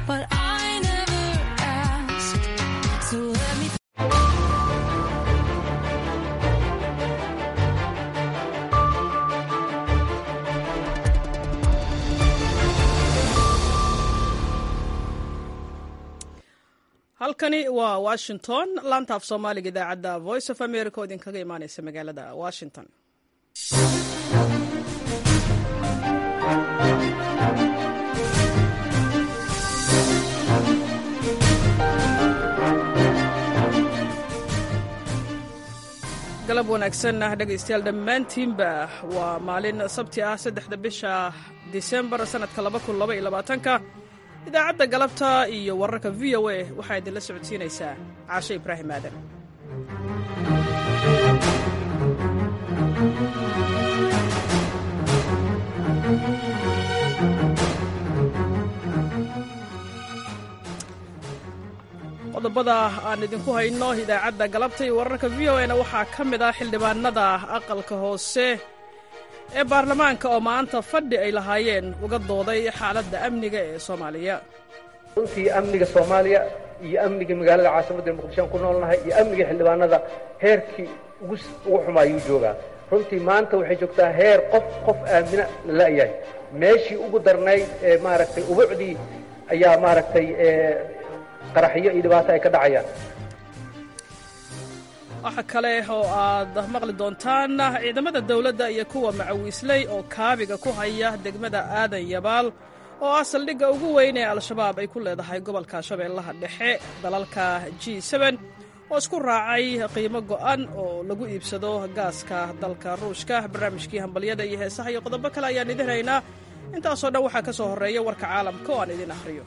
but I never asked. So let me. halkani waa washington laantaaf soomaaliga idaacadda voice of america oo idinkaga imaaneysa magaalada washington galab wanaagsan dhegaystayaal dhammaantiinba waa maalin sabti ah saddexda bisha disembar sannadka labakunilabaiyolabaatanka idaacadda galabta iyo wararka v o a waxaa idinla socodsiinaysaa caashe ibraahim aadan qodobada aan idinku hayno idaacadda galabta iyo wararka v o a na waxaa ka mid ah xildhibaanada aqalka hoose ee baarlamaanka oo maanta fadhi ay lahaayeen uga dooday xaaladda amniga ee soomaaliya runtii amniga soomaaliya iyo amniga magaalada caasimadda muqdishoan ku noolnahay iyo amniga xildhibaanada heerkii ugu ugu xuma ayuu joogaa runtii maanta waxay joogtaa heer qof qof aamina la la'yahay meeshii ugu darnayd ee maaragtay ubucdii ayaa maaragtay qaraxyo iyo dhibaato ay ka dhacayaan waxa kale oo aad maqli doontaan ciidamada dawladda iyo kuwa macawiisley oo kaabiga ku haya degmada aadan yabaal oo ah saldhigga ugu weyn ee al-shabaab ay ku leedahay gobolka shabeellaha dhexe dalalka g oo isku raacay qiimo go'an oo lagu iibsado gaaska dalka ruushka barnaamijkii hambalyada iyo heesaha iyo qodobo kale ayaan idin haynaa intaasoo dhan waxaa ka soo horreeya warka caalamka oo aan idin akhriyo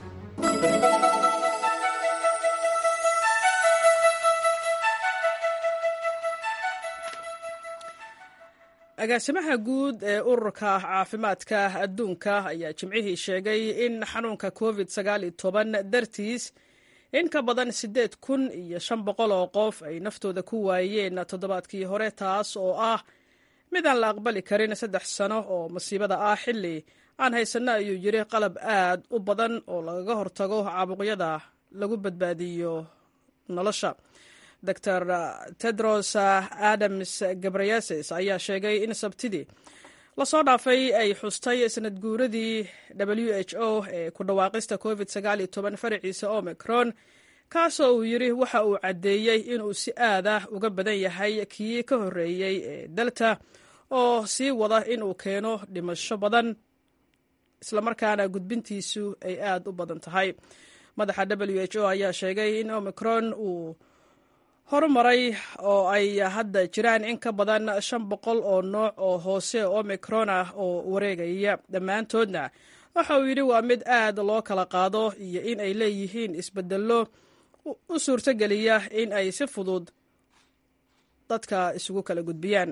agaasimaha guud ee ururka caafimaadka adduunka ayaa jimcihii sheegay in xanuunka covid dartiis in ka badan siddeed kun iyo shan boqol oo qof ay naftooda ku waayeen toddobaadkii hore taas oo ah mid aan la aqbali karin saddex sano oo masiibada ah xilli aan haysanno ayuu yiri qalab aad u badan oo lagaga hortago caabuqyada lagu badbaadiyo nolosha dor tedros adams gabrayeses ayaa sheegay in sabtidii lasoo dhaafay ay xustay sanad guuradii w h o ee ku dhawaaqista covid faraciisa omicron kaasoo uu yidhi waxa uu caddeeyey inuu si aad ah uga badan yahay kii ka horreeyey ee delta oo sii wada inuu keeno dhimasho badan islamarkaana gudbintiisu ay aad u badan tahay madaxa w h o ayaa sheegay in omicron uu horumaray oo ay hadda jiraan in ka badan shan boqol oo nooc oo hoose omicron ah oo wareegaya dhammaantoodna waxa uu yidhi waa mid aad loo kala qaado iyo in ay leeyihiin isbedello u suurtogeliya in ay si fudud dadka isugu kala gudbiyaan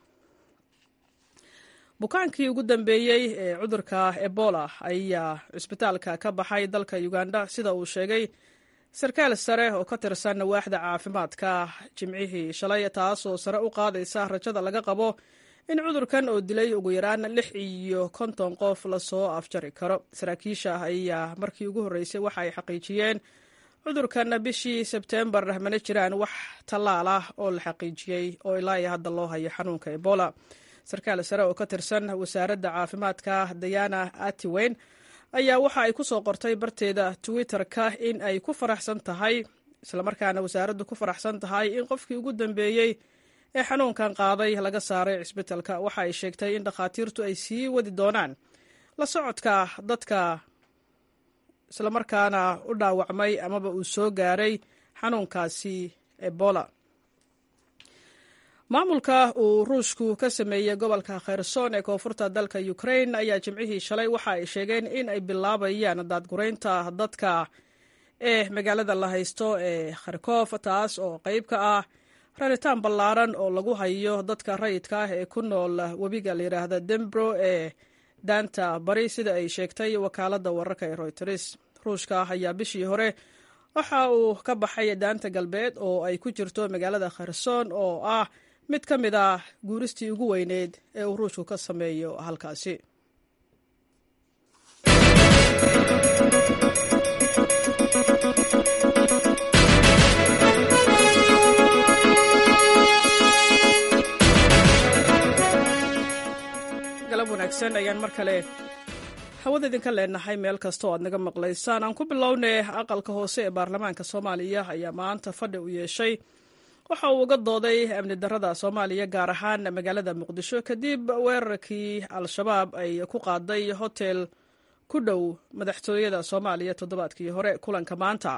bukaankii ugu dambeeyey ee cudurka ebola ayaa cisbitaalka ka baxay dalka uganda sida uu sheegay sarkaal sare oo ka tirsan waaxda caafimaadka jimcihii shalay taasoo sare u qaadaysa rajada laga qabo in cudurkan oo dilay ugu yaraan lix iyo konton qof lasoo afjari karo saraakiisha ayaa markii ugu horreysay waxa ay xaqiijiyeen cudurkan bishii sebteembar mana jiraan wax tallaal ah oo la xaqiijiyey oo ilaa iyo hadda loo hayo xanuunka ebola sarkaal sare oo ka tirsan wasaaradda caafimaadka dayana atiweyn ayaa waxa ay ku soo qortay barteeda twitter-ka in ay ku faraxsan tahay islamarkaana wasaaraddu ku faraxsan tahay in qofkii ugu dambeeyey ee xanuunkan qaaday laga saaray cisbitalka waxa ay sheegtay in dhakhaatiirtu ay sii wadi doonaan la socodka dadka islamarkaana u dhaawacmay amaba uu soo gaaray xanuunkaasi ebola maamulka uu ruushku ka sameeyey gobolka kherson ee koonfurta dalka ukrain ayaa jimcihii shalay waxa ay sheegeen in ay bilaabayaan daadguraynta dadka ee magaalada la haysto ee kharkof taas oo qayb ka ah raritaan ballaaran oo lagu hayo dadka rayidka ah ee ku nool webiga layidhaahda dembro ee daanta bari sida ay sheegtay wakaaladda wararka ee royters ruushka ayaa bishii hore waxa uu ka baxay daanta galbeed oo ay ku jirto magaalada kherson oo ah mid ka mid ah guuristii ugu weyneyd ee uu ruushku ka sameeyo halkaasi wanaagsan ayaan mar kale hawada idinka leenahay meel kasta oo aad naga maqlaysaan aan ku bilownay aqalka hoose ee baarlamaanka soomaaliya ayaa maanta fadhi u yeeshay waxa uu uga dooday amni darada soomaaliya gaar ahaan magaalada muqdisho kadib weerarkii al-shabaab ay ku qaaday hotel ku dhow madaxtooyada soomaaliya toddobaadkii hore kulanka maanta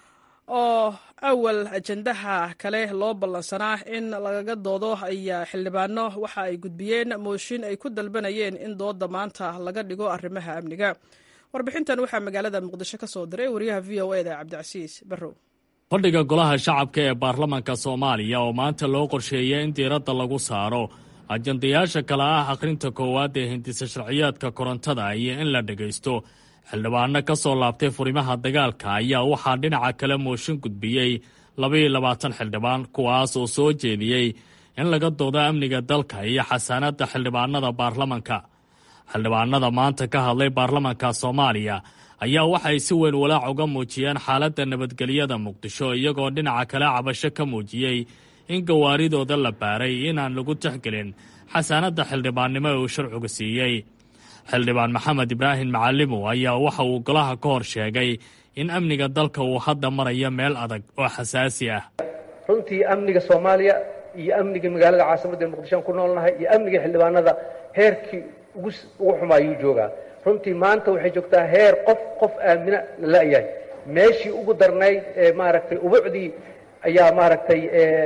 oo awal ajandaha kale loo ballansanaa in lagaga doodo ayaa xildhibaano waxa ay gudbiyeen mooshin ay ku dalbanayeen in dooda maanta laga dhigo arrimaha amniga warbixintan waxaa magaalada muqdisho ka soo diray wariyaha v o eda cabdicasiis barrow fadhiga golaha shacabka ee baarlamanka soomaaliya oo maanta loo qorsheeyay in diiradda lagu saaro ajandayaasha kale ah akhrinta koowaad ee hindisa sharciyaadka korontada iyo in la dhegaysto xildhibaano ka soo laabtay furimaha dagaalka ayaa waxaa dhinaca kale mooshin gudbiyey labaiyo labaatan xildhibaan kuwaas oo soo jeediyey in laga doodo amniga dalka iyo xasaanadda xildhibaanada baarlamanka xildhibaanada maanta ka hadlay baarlamanka soomaaliya ayaa waxay si weyn walaac uga muujiyeen xaaladda nabadgelyada muqdisho iyagoo dhinaca kale cabasho ka muujiyey in gawaaridooda la baaray inaan lagu tixgelin xasaanadda xildhibaannimo ee uu sharcigu siiyey xildhibaan maxamed ibraahim macalimow ayaa waxa uu golaha ka hor sheegay in amniga dalka uu hadda marayo meel adag oo xasaasi ah runtii amniga soomaaliya iyo amniga magaalada caasimadda ee muqdishoan ku noolnahay iyo amniga xildhibaanada heerkii ugu ugu xumaayuu joogaa runtii maanta waxay joogtaa heer qof qof aamina la la'yahay meeshii ugu darnayd ee maaragtay ubucdii ayaa maaragtay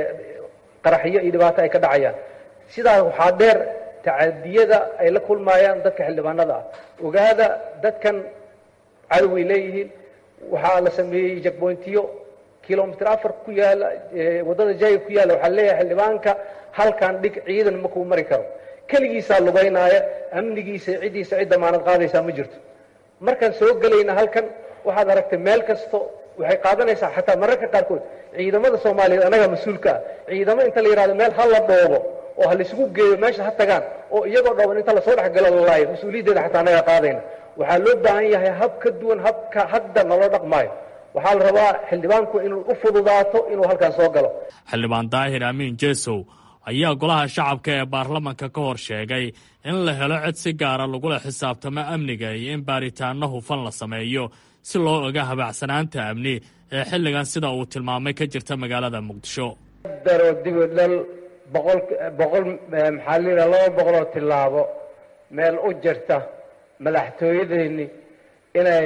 qaraxyo iyo dhibaato ay ka dhacayaan sidaas waxaa dheer tacadiyada ay la kulmaayaan dadka xildhibaanada ah ogaada dadkan cadoway leeyihiin waxaa la sameeyey jakboyntiyo kilomitr afar ku yaala waddada jayga ku yaalla waxaa leeyahay xildhibaanka halkan dhig ciidan makuu mari karo keligiisaa lugaynaaya amnigiisa ciddiisa cid damaanad qaadaysaa ma jirto markaan soo gelayna halkan waxaad aragtay meel kasto waxay qaadanaysaa xataa mararka qaarkood ciidamada soomaaliyeed annagaa mas-uulka ah ciidamo inta la yidhahdo meel ha la dhoobo oo ha laisugu geeyo meesha ha tagaan oo iyagoo dhooban inta lasoo dhexgalo lalaayo mas-uuliyaddeeda xataa annagaa qaadayna waxaa loo baahan yahay hab ka duwan habka hadda naloo dhaqmaayo waxaa la rabaa xildhibaanku inuu u fududaato inuu halkaan soo galo xildhibaan daahir amiin jesow ayaa golaha shacabka ee baarlamanka ka hor sheegay in la helo cid si gaara lagula xisaabtamo amniga iyo in baaritaanno hufan la sameeyo si loo oga habaacsanaanta amni ee xilligan sida uu tilmaamay ka jirta magaalada muqdisho daro dibidhal boqol boqol maxaa layidhaha laba boqoloo tillaabo meel u jirta madaxtooyadeennii inay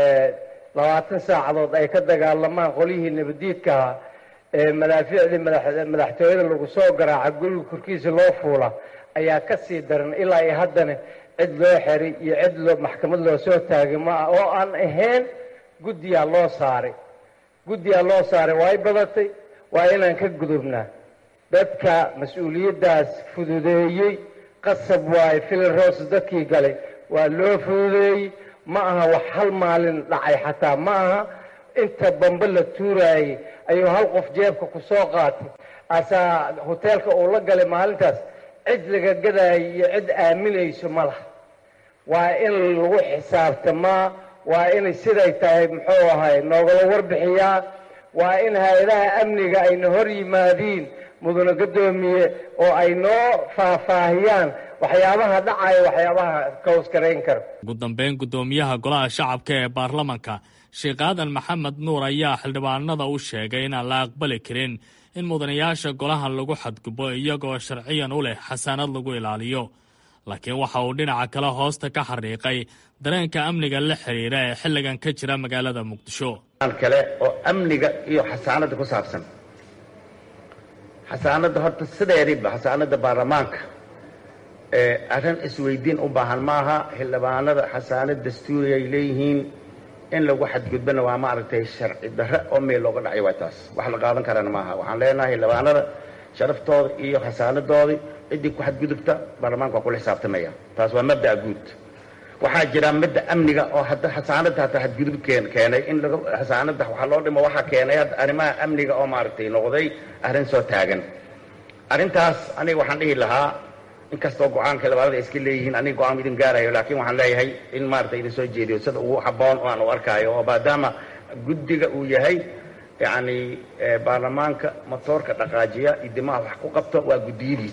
labaatan saacadood ay ka dagaalamaan qolyihii nabaddiidkaha ee madaafiicdii madaxtooyada lagu soo garaaca guriga korkiisa loo fuula ayaa ka sii daran ilaa iyo haddana cid loo xeray iyo cid loo maxkamad loo soo taagay ma ah oo aan ahayn guddiyaa loo saaray guddiyaa loo saaray waa y badatay waa inaan ka gudubnaa dadka mas-uuliyaddaas fududeeyey qasab waaye filin roos dadkii galay waa loo fududeeyey ma aha wax hal maalin dhacay xataa ma aha inta bambe la tuuraayey ayuu hal qof jeebka ku soo qaatay asaa hoteelka uu la galay maalintaas cid laga gadaayo iyo cid aaminayso ma laha waa in lagu xisaabtamaa waa inay siday tahay muxuu ahay noogala warbixiyaa waa in hay-adaha amniga ayna hor yimaadiin mudana guddoomiye oo ay noo faahfaahiyaan waxyaabaha dhacaya waxyaabaha kawskarayn kara ugu dambeyn guddoomiyaha golaha shacabka ee baarlamanka sheekh aadan maxamed nuur ayaa xildhibaanada u sheegay inaan la aqbali karin in mudanayaasha golaha lagu xadgubo iyagoo sharciyan u leh xasaanad lagu ilaaliyo laakiin waxa uu dhinaca kale hoosta ka xariiqay dareenka amniga la xiriira ee xilligan ka jira magaalada muqdisho kale oo amniga iyo xasaanada ku saabsan xasaanada horta sideediba xasaanada baarlamaanka arrin isweydiin u baahan maaha xildhibaanada xasaanad dastuuri ay leeyihiin in lagu xadgudbana waa maaragtay sharci darre oo meel looga dhacay waa taas wax la qaadan karana maaha waxaan leenahay xildhibaanada sharaftooda iyo xasaanadoodii ciddii ku xadgudubta baarlamaanka waa kula xisaabtamaya taas waa mabda'a guud waxaa jira midda amniga oo hadda xasaanada hataa xadgudub keenay in xasaanada waxaa loo dhimo waxaa keenay hadda arrimaha amniga oo maaragtay noqday arrin soo taagan arrintaas aniga waxaan dhihi lahaa inkastoo go-aanka xildhibaanada iska leeyihiin aniga go-aan idin gaarayo laakiin waxaan leeyahay in maaragtay idin soo jeediyo sida ugu habboon oo aan u arkaayo oo maadaama guddiga uu yahay yacni baarlamaanka matoorka dhaqaajiya iyo dimaha wax ku qabto waa guddiyadiisi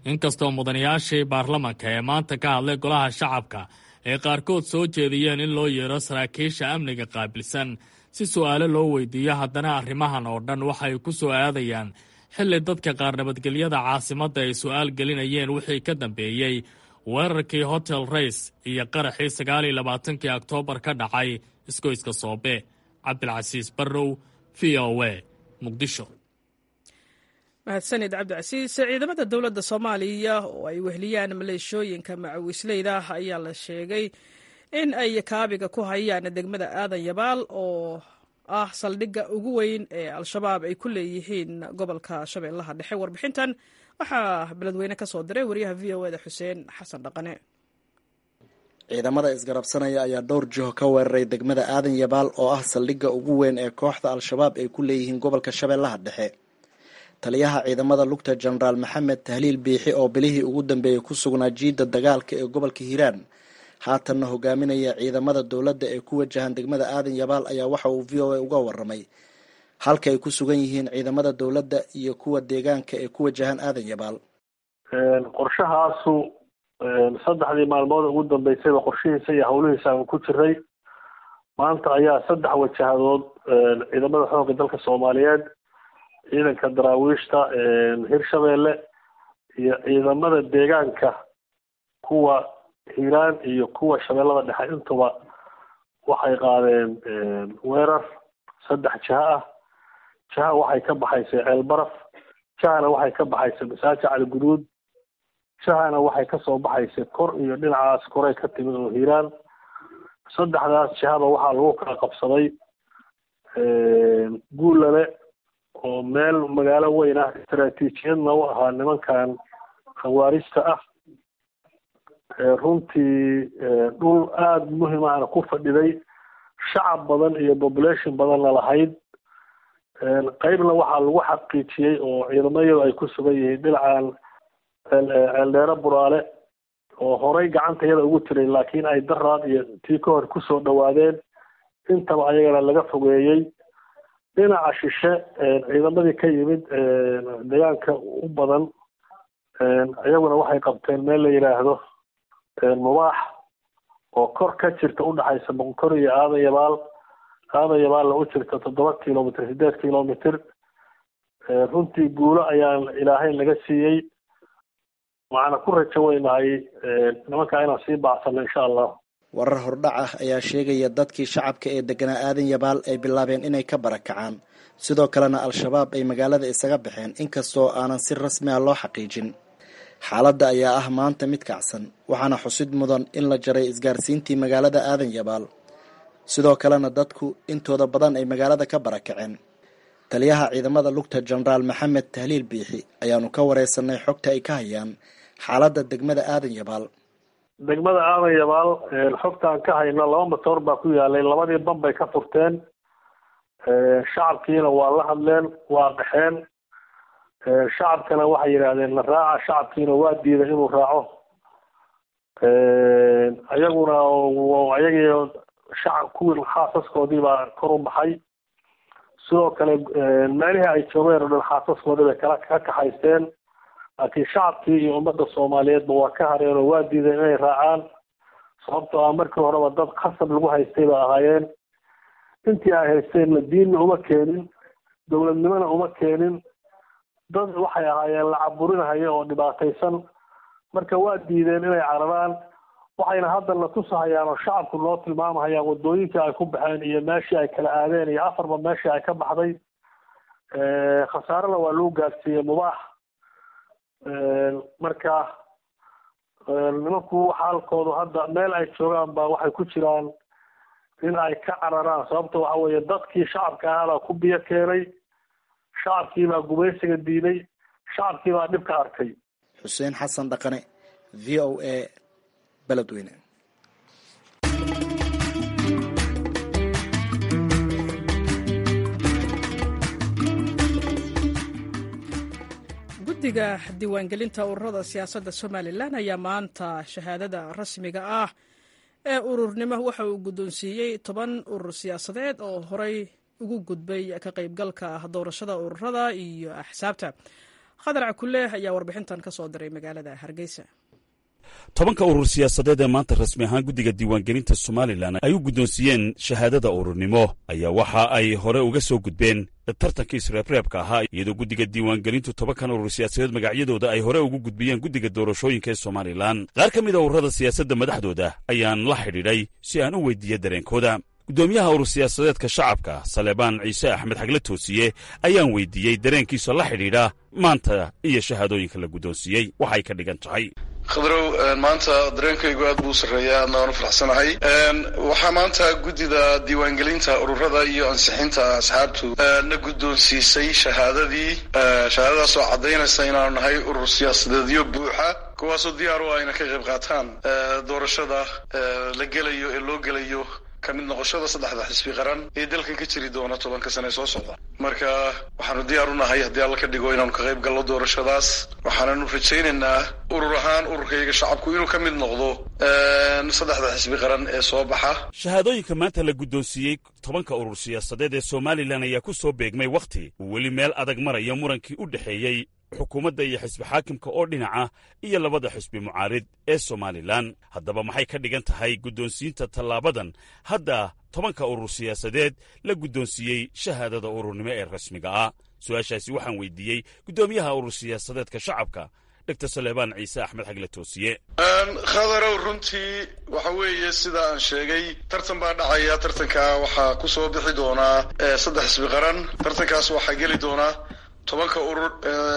inkastoo mudanayaashii baarlamanka ee maanta ka hadlay golaha shacabka ay qaarkood soo jeediyeen in loo yeero saraakiisha amniga qaabilsan si su'aalo loo weydiiyo haddana arrimahan oo dhan waxay ku soo aadayaan xilli dadka qaar nabadgelyada caasimadda ay su'aal gelinayeen wixii ka dambeeyey weerarkii hotel rays iyo qaraxii sagaal iyo labaatankii oktoobar ka dhacay isgoyska soobe cabdilcasiis barrow v o a muqdisho mahadsanid cabdicasiis ciidamada dowladda soomaaliya oo ay wehliyaan maleeshooyinka macawisleyda ayaa la sheegay in ay kaabiga ku hayaan degmada aadan yabaal oo ah saldhigga ugu weyn ee al-shabaab ay ku leeyihiin gobolka shabeellaha dhexe warbixintan waxaa beledweyne ka soo diray wariyaha v o eda xuseen xasan dhaqane ciidamada isgarabsanaya ayaa dhowr jiho ka weeraray degmada aadan yabaal oo ah saldhigga ugu weyn ee kooxda al-shabaab ay ku leeyihiin gobolka shabeellaha dhexe taliyaha ciidamada lugta jenaraal maxamed tahliil biixi oo bilihii ugu dambeeyey ku sugnaa jiidda dagaalka ee gobolka hiiraan haatanna hogaaminaya ciidamada dowladda ee ku wajahan degmada aadan yabaal ayaa waxa uu v o a uga waramay halka ay ku sugan yihiin ciidamada dowladda iyo kuwa deegaanka ee ku wajahan aadan yabaal qorshahaasu saddexdii maalmood ugu dambeysayba qorshihiisa iyo hawlihiisa aan ku jiray maanta ayaa saddex wajahadood ciidamada xoogga dalka soomaaliyeed ciidanka daraawiishta hirshabeelle iyo ciidamada deegaanka kuwa hiiraan iyo kuwa shabeellada dhexe intuba waxay qaadeen weerar saddex jiha ah jiha waxay ka baxaysay ceelbaraf jihana waxay ka baxaysay masaaji cali guduud jihana waxay kasoo baxaysay kor iyo dhinacaas koray ka timid oo hiiraan saddexdaas jihaba waxaa lagu kala qabsaday guulale oo meel magaalo weyn ah istaraatiijiyadna u ahaa nimankan khawaarista ah runtii dhul aada muhim ahna ku fadhiday shacab badan iyo population badanna lahayd qeybna waxaa lagu xaqiijiyey oo ciidamayadu ay ku sugan yihiin dhinacan ceeldheere buraale oo horay gacanta yada ugu jiray laakiin ay daraad iyo tii ka hor kusoo dhawaadeen intaba ayagana laga fogeeyey dhinaca shishe ciidamadii ka yimid deegaanka u badan iyaguna waxay qabteen meel la yidhaahdo mubaax oo kor ka jirta udhexaysa boqonkor iyo aadan yabaal aadan yabaalna u jirta toddoba kilomitr sideed kilomitr runtii guulo ayaan ilaahay laga siiyey waxaana ku rajo weynahay nimankaa inaan sii baacsano insha allah warar hordhac ah ayaa sheegaya dadkii shacabka ee deganaa aadan yabaal ay bilaabeen inay ka barakacaan sidoo kalena al-shabaab ay magaalada isaga baxeen inkastoo aanan si rasmi ah loo xaqiijin xaaladda ayaa ah maanta mid kacsan waxaana xusid mudan in la jaray isgaarsiintii magaalada aadan yabaal sidoo kalena dadku intooda badan ay magaalada ka barakaceen taliyaha ciidamada lugta jenaraal maxamed tahliil biixi ayaanu ka wareysanay xogta ay ka hayaan xaaladda degmada aadan yabaal degmada aadan yabaal xogtaan ka hayno laba matoor baa ku yaalay labadii ban bay ka furteen shacabkiina waa la hadleen waa qaxeen shacabkana waxay yidhaahdeen la raaca shacabkiina waa diiday inuu raaco ayaguna ayagii shacab kuwii xaasaskoodii baa kor u baxay sidoo kale meelihii ay joogeen oo dhan xaasaskoodii bay kala ka kaxaysteen laakiin shacabkii iyo ummadda soomaaliyeedba waa ka hareen oo waa diideen inay raacaan sababtoo ah markii horeba dad khasab lagu haystay ba ahaayeen intii ay haysteenna diinna uma keenin dowladnimona uma keenin dad waxay ahaayeen la caburinahaya oo dhibaataysan marka waa diideen inay cararaan waxayna hadda na tusahayaan oo shacabku noo tilmaamahayaan wadooyinkii ay ku baxeen iyo meeshii ay kala aadeen iyo afarba meeshii ay ka baxday khasaarena waa lagu gaadsiiyey mubaax marka nimanku xaalkoodu hadda meel ay joogaan ba waxay ku jiraan in ay ka cararaan sababta waxa weeye dadkii shacabka ahaabaa ku biyo keenay shacabkii baa gumaysiga diiday shacabkii baa dhib ka arkay xuseen xasan dhaqane v o a beledweyne guddiga diiwaangelinta ururada siyaasadda somalilan ayaa maanta shahaadada rasmiga ah ee ururnimo waxa uu guddoonsiiyey toban urur siyaasadeed oo horey ugu gudbay ka qaybgalka doorashada ururada iyo axsaabta khadar cakuleeh ayaa warbixintan ka soo diray magaalada hargeysa tobanka urur siyaasadeed ee maanta rasmi ahaan guddiga diiwaangelinta somalilan ay u guddoonsiiyeen shahaadada ururnimo ayaa waxa ay hore uga soo gudbeen tartankii isreebreebka ahaa iyadoo guddiga diiwaangelintu tobankan urur siyaasadeed magacyadooda ay hore ugu gudbiyeen guddiga doorashooyinka ee somalilan qaar ka mid a ururada siyaasadda madaxdooda ayaan la xidhiidhay si aan u weydiiye dareenkooda guddoomiyaha urur siyaasadeedka shacabka saleebaan ciise axmed xagle toosiye ayaan weydiiyey dareenkiisa la xidhiidha maanta iyo shahaadooyinka la guddoonsiiyey waxay ka dhigan tahay khadrow maanta dareenkaygu aad buu u sarreeya aadna waan u faraxsanahay waxaa maanta guddida diiwaangelinta ururada iyo ansixinta asxaabtu na guddoonsiisay shahaadadii shahaadadaas oo caddaynaysa inaanu nahay urur siyaasadeedyo buuxa kuwaasoo diyaar u ah ina ka qayb qaataan doorashada la gelayo ee loo gelayo kamid noqoshada saddexda xisbi qaran ee dalkan ka jiri doona tobanka sane soo socda marka waxaanu diyaar u nahay haddii alla ka dhigo inaanu ka qayb galno doorashadaas waxaananu rajaynaynaa urur ahaan ururkayga shacabku inuu ka mid noqdo saddexda xisbi qaran ee soo baxa shahaadooyinka maanta la guddoonsiiyey tobanka urur siyaasadeed ee somalilan ayaa ku soo beegmay wakhti uu weli meel adag maraya murankii u dhexeeyey xukuumadda iyo xisbi xaakimka oo dhinaca iyo labada xisbi mucaarid ee somalilan haddaba maxay ka dhigan tahay guddoonsiinta tallaabadan hadda tobanka urur siyaasadeed la guddoonsiiyey shahaadada ururnimo ee rasmiga ah su-aashaasi waxaan weydiiyey guddoomiyaha urur siyaasadeedka shacabka dr saleebaan ciise axmed xagle toosiye khadarow runtii waxa weeye sida aan sheegay tartan baa dhacaya tartanka waxaa ku soo bixi doonaa saddex xisbi qaran tartankaas waxaa geli doonaa tobanka urur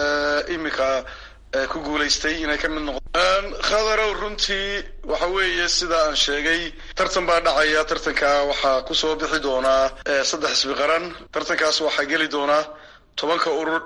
iminka ku guulaystay inay ka mid noqdaan khadarow runtii waxa weeye sida aan sheegay tartan baa dhacaya tartanka waxaa ku soo bixi doonaa saddex xisbi qaran tartankaas waxaa geli doonaa tobanka urur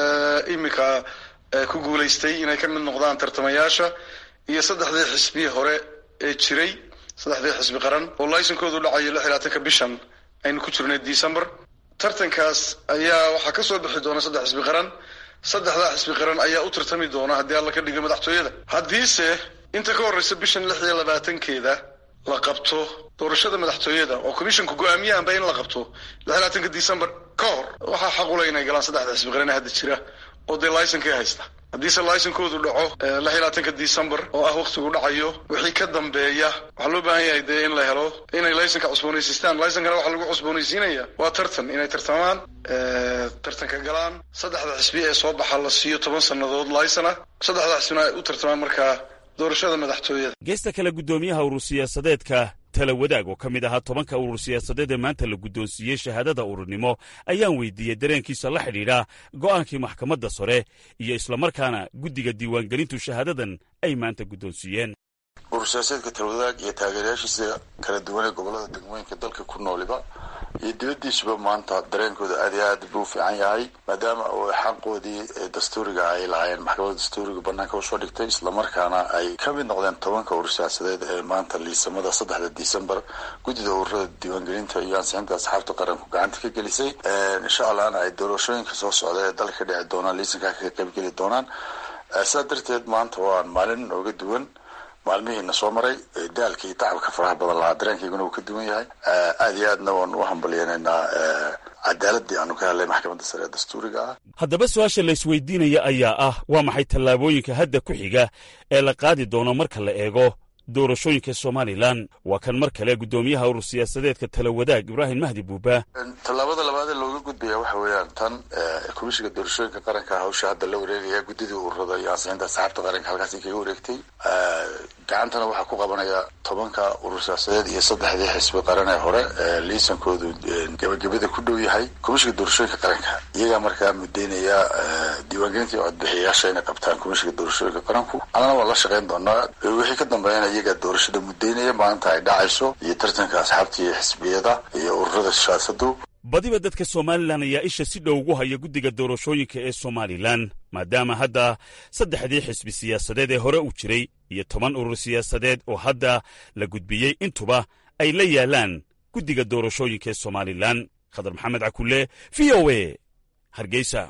iminka ku guulaystay inay ka mid noqdaan tartamayaasha iyo saddexdii xisbi hore ee jiray saddexdii xisbi qaran oo laysankoodu dhacayo lix iyo labaatanka bishan aynu ku jirnay december tartankaas ayaa waxaa ka soo bixi doona saddex xisbi qaran saddexdaa xisbi qaran ayaa u tartami doona haddii alla ka dhiga madaxtooyada haddiise inta ka horreysa bishan lix iyo labaatankeeda la qabto doorashada madaxtooyada oo commissionka go-aamiyahanba in la qabto lix iyo labaatanka december ka hor waxaa xaqula inay galaan saddexda xisbi qaran ee hadda jira oo dee laysankii haysta haddiise laysankoodu dhaco lix iyo labaatanka december oo ah waktigu dhacayo wixii ka dambeeya waxaa loo baahan yahay dee in la helo inay laysanka cusboonaysiistaan laysankana waxaa lagu cusboonaysiinaya waa tartan inay tartamaan tartanka galaan saddexda xisbi ee soo baxa la siiyo toban sannadood laysana saddexda xisbina ay u tartamaan markaa doorashada madaxtooyada geesta kale guddoomiyaha urur siyaasadeedka tala wadaag oo ka mid ahaa tobanka urur siyaasadeed ee maanta la guddoonsiiyey shahaadada ururnimo ayaan weydiiyey dareenkiisa la xidhiidha go'aankii maxkamadda sare iyo islamarkaana guddiga diiwaangelintu shahaadadan ay maanta guddoonsiiyeen urur siyaasadeedka talawadaag iyo taageerayaashiisa kala duwan ee gobollada degmooyinka dalka ku nooliba iyo dibaddiisuba maanta dareenkooda aad iyo aad buu u fiican yahay maadaama oo xaqoodii dastuuriga ay lahaayeen maxkamadda dastuuriga banaanka usoo dhigtay islamarkaana ay ka mid noqdeen tobanka urur siyaasadeed ee maanta liisamada saddexda december guddida ururada diiwaangelinta iyo ansixinta asxaabta qaranku gacanta ka gelisay insha allahna ay doorashooyinka soo socda ee dalka ka dhici doonaan liisankaa kaga qaybgeli doonaan sidaa darteed maanta waa maalin nooga duwan maalmihiina soo maray daalka iyo tacabka faraha badan lahaa dareenkayguna uu ka duwan yahay aad iyo aadna waan u hambalyeynaynaa cadaaladii aanu ka hadlay maxkamadda sare ee dastuuriga ah haddaba su-aasha la isweydiinaya ayaa ah waa maxay tallaabooyinka hadda ku xiga ee la qaadi doono marka la eego doorashooyinka somalilan waa kan mar kale guddoomiyaha urur siyaasadeedka tala wadaag ibraahim mahdi buuba tallaabada labaadee looga gudbaya waxa weeyaan tan komishiga doorashooyinka qaranka hawsha hadda la wareegaya guddidii ururada iyo ansixinta asxaabta qaranka halkaasi kaga wareegtay gacantana waxaa ku qabanaya tobanka urur siyaasadeed iyo saddexdii xisbi qaran ee hore liisankoodu gebagabada ku dhow yahay komishiga doorashooyinka qaranka iyagaa markaa mudeynaya diiwaangelinta iyo codbixiyayaasha inay qabtaan komishiga doorashooyinka qaranku annana waan la shaqayn doonaa wixii ka dambeeyana iyagaa doorashada mudeynaya maalinta ay dhacayso iyo tartanka asxaabta iyo xisbiyada iyo ururada siyaasadu badiba dadka somalilan ayaa isha si dhow ugu haya guddiga doorashooyinka ee somalilan maadaama hadda saddexdii xisbi siyaasadeed ee hore u jiray iyo toban urur siyaasadeed oo hadda la gudbiyey intuba ay la yaalaan guddiga doorashooyinka ee somalilan khadar maxamed cakulle v o e hargeysa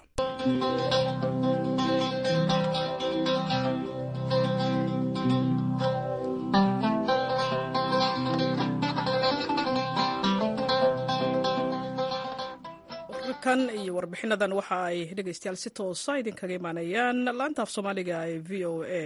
wararkan iyo warbixinadan waxa ay dhegeystayaal si toosa idinkaga imaanayaan laanta af soomaaliga ee v o a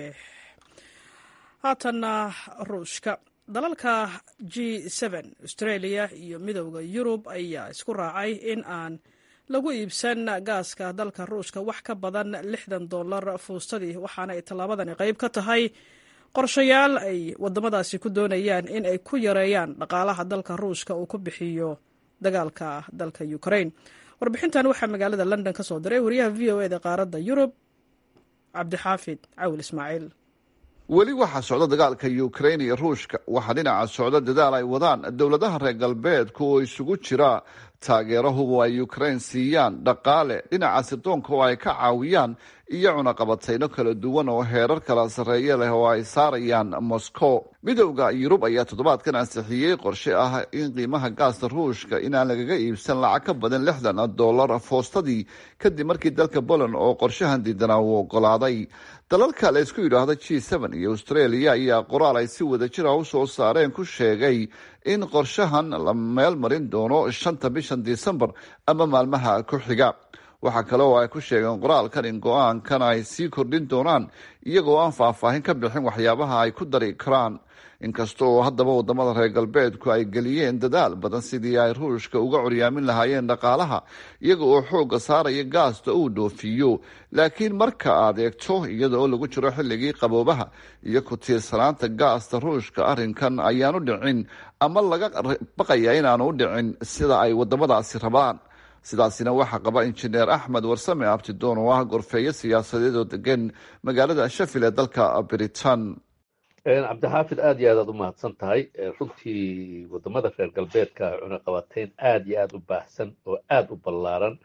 haatanna ruushka dalalka g australia iyo midowda yurub ayaa isku raacay in aan lagu iibsan gaaska dalka ruushka wax ka badan lixdan dolar fuustadii waxaana ay tallaabadani qayb ka tahay qorshayaal ay wadamadaasi ku doonayaan in ay ku yareeyaan dhaqaalaha dalka ruushka uu ku bixiyo dagaalka dalka ukraine warbixintan waxaa magaalada london ka soo diray wariyaha v o eda qaaradda yurub cabdixaafid cawil ismaaciil weli waxaa socda dagaalka ukrain iyo ruushka waxaa dhinaca socda dadaal ay wadaan dowladaha reer galbeedka oo isugu jira taageerahubu ay ukrain siiyaan dhaqaale dhinaca sirdoonka oo ay ka caawiyaan iyo cunaqabatayno kala duwan oo heerar kala sarreeye leh oo ay saarayaan moscow midowda yurub ayaa toddobaadkan ansixiyey qorshe ah in qiimaha gaasta ruushka inaan lagaga iibsan lacag ka badan lixdan dollar foostadii kadib markii dalka poland oo qorshahan diidanaa uu ogolaaday dalalka la isku yidhaahdo g iyo australia ayaa qoraal ay si wada jira u soo saareen ku sheegay in qorshahan la meel marin doono shanta bishan disembar ama maalmaha ku xiga waxaa kale oo ay ku sheegeen qoraalkan in go-aankan ay sii kordhin doonaan iyagoo aan faahfaahin ka bixin waxyaabaha ay ku dari karaan inkasta oo haddaba wadamada reer galbeedku ay geliyeen dadaal badan sidii ay ruushka uga curyaamin lahaayeen dhaqaalaha iyaga oo xoogga saaraya gaasta uu dhoofiyo laakiin marka aad eegto iyada oo lagu jiro xilligii qaboobaha iyo ku tiirsanaanta gaasta ruushka arrinkan ayaanu dhicin ama laga baqaya inaanu u dhicin sida ay wadamadaasi rabaan sidaasina waxaa qaba injineer axmed warsame abtidoon oo ah gorfeeyo siyaasadeed oo degan magaalada shafil ee dalka britain cabdixaafid aad iyo aad aad u mahadsan tahay runtii wadamada reer galbeedka cunaqabateyn aad iyo aad u baahsan oo aad u ballaaran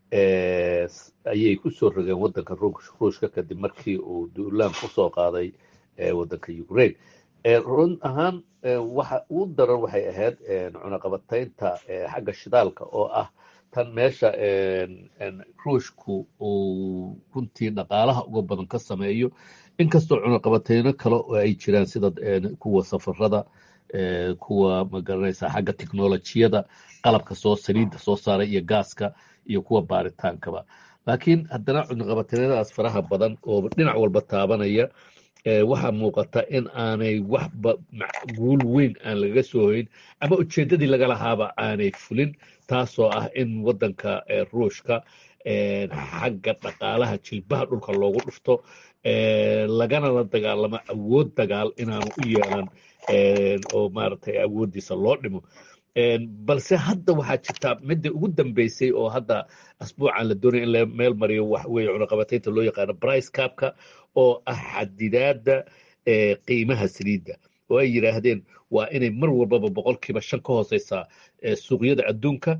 ayay kusoo rogeen wadanka ruushka kadib markii uu duulaan kusoo qaaday wadanka ukraine run ahaan waxa ugu daran waxay ahayd cunaqabateynta xagga shidaalka oo ah tan meesha ruushku uu runtii dhaqaalaha uga badan ka sameeyo inkastoo cunaqabateyno kale oo ay jiraan sida kuwa safarada kuwa magaranaysa xagga technolojiyada qalabka soo saliidda soo saaray iyo gaaska iyo kuwa baaritaankaba laakiin haddana cunaqabateynadaas faraha badan oo dhinac walba taabanaya waxaa muuqata in aanay waxba guul weyn aan lagaga soo hoyn ama ujeeddadii laga lahaaba aanay fulin taasoo ah in wadanka ruushka xagga dhaqaalaha jilbaha dhulka loogu dhufto lagana la dagaalamo awood dagaal inaanu u yeelan oo maaragtay awooddiisa loo dhimo balse hadda waxaa jirtaa midda ugu dambeysay oo hadda asbuucan la doonaya in la meel mariyo wax weeye cunaqabateynta loo yaqaano brice capka oo ah xadidaadda qiimaha saliidda oo ay yidhaahdeen waa inay mar walbaba boqolkiiba shan ka hooseysaa suuqyada adduunka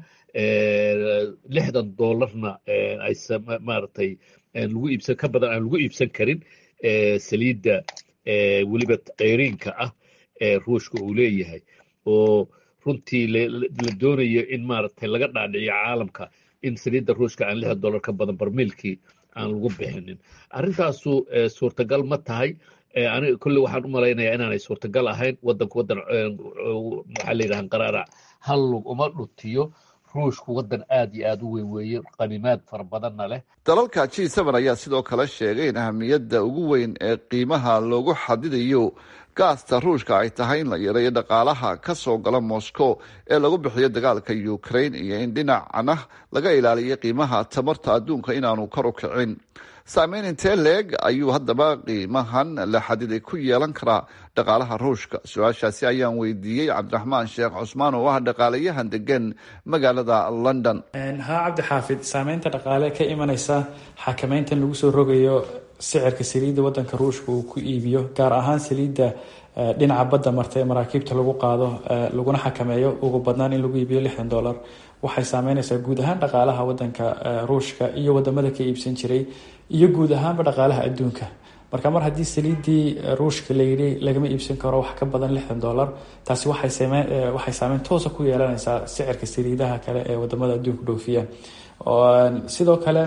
lixdan doolarna ay maaragtay lagu iibsan ka badan aan lagu iibsan karin saliidda weliba keyriinka ah ee ruushka uu leeyahay oo runtii la doonayo in maaragtay laga dhaadhiciyo caalamka in saliidda ruushka aan lixdan dollar ka badan barmiilkii aan lagu bixinin arrintaasu suurtagal ma tahay aniga kolle waxaan u malaynayaa inaanay suurtagal ahayn wadanku wadan maxaa la yidhaha qaraarac hal lug uma dhutiyo ruushku wadan aad iyo aad u weyn weeye qanimaad fara badanna leh dalalka g ayaa sidoo kale sheegay in ahamiyadda ugu weyn ee qiimaha loogu xadidayo gaasta ruushka ay tahay in la yareeyo dhaqaalaha ka soo gala moscow ee lagu bixiyo dagaalka ukraine iyo in dhinacna laga ilaaliyo qiimaha tamarta adduunka inaanu kor u kicin saameyn intee leeg ayuu haddaba qiimahan la xadiday ku yeelan karaa dhaqaalaha ruushka su-aashaasi ayaan weydiiyey cabdiraxmaan sheekh cusmaan oo ah dhaqaalayahan degan magaalada london haa cabdixaafid saameynta dhaqaale ka imaneysa xakameyntan lagu soo rogayo sicirka saliidda wadanka ruushka uu ku iibiyo gaar ahaan saliidda dhinaca badda marta ee maraakiibta lagu qaado laguna xakameeyo ugu badnaan in lagu iibiyo lixdan dollar waxay saameyneysaa guud ahaan dhaqaalaha wadanka ruushka iyo wadamada ka iibsan jiray iyo guud ahaanba dhaqaalaha adduunka marka mar haddii saliiddii ruushka layidhi lagama iibsan karo wax ka badan lixdan dollar taasi waxay saameyn toosa ku yeelaneysaa sicirka saliidaha kale ee wadamada adduunka dhoofiya sidoo kale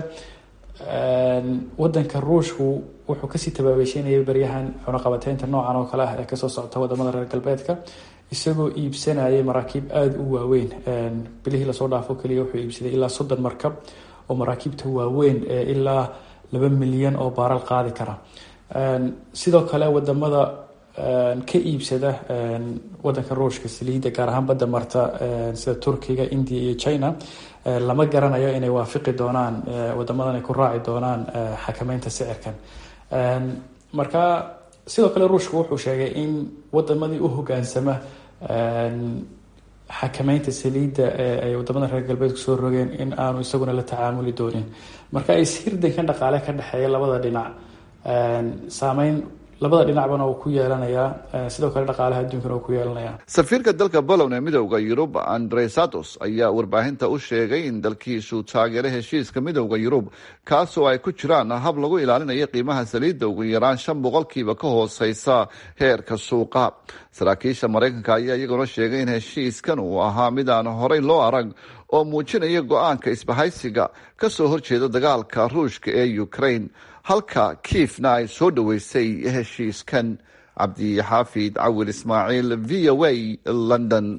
wadanka ruushku wuxuu kasii tabaabeysheynayay baryahan cunaqabateynta noocan oo kale ah ee kasoo socota wadamada reer galbeedka isagoo iibsanayay maraakiib aada u waaweyn bilihii lasoo dhaafo keliya wuxuu iibsaday ilaa soddon markab oo maraakiibta waaweyn ee ilaa laba milyan oo baaral qaadi kara sidoo kale wadamada ka iibsada wadanka ruushka saliidda gaar ahaan badda marta sida turkiga india iyo china lama garanayo inay waafiqi doonaan wadamadan ay ku raaci doonaan xakameynta sicirkan marka sidoo kale ruushka wuxuu sheegay in wadamadii u hogaansama xakameynta saliidda ee ay wadamada reer galbeedku soo rogeen in aanu isaguna la tacaamuli doonin marka ishirdankan dhaqaale ka dhexeeya labada dhinac saameyn labada dhinacbana uu ku yeelanayaa sidoo kale dhaqaalaha adduunkana uu ku yeelanaya safiirka dalka bolon ee midowda yurub andre satos ayaa warbaahinta u sheegay in dalkiisu taageero heshiiska midowda yurub kaasoo ay ku jiraan hab lagu ilaalinayo qiimaha saliidda ugu yaraan shan boqolkiiba ka hooseysa heerka suuqa saraakiisha maraykanka ayaa iyaguna sheegay in heshiiskan uu ahaa mid aan horey loo arag oo muujinaya go-aanka isbahaysiga kasoo horjeeda dagaalka ruushka ee ukraine halka kiifna ay soo dhoweysay heshiiskan cabdixaafid cawil ismaaciil v o a london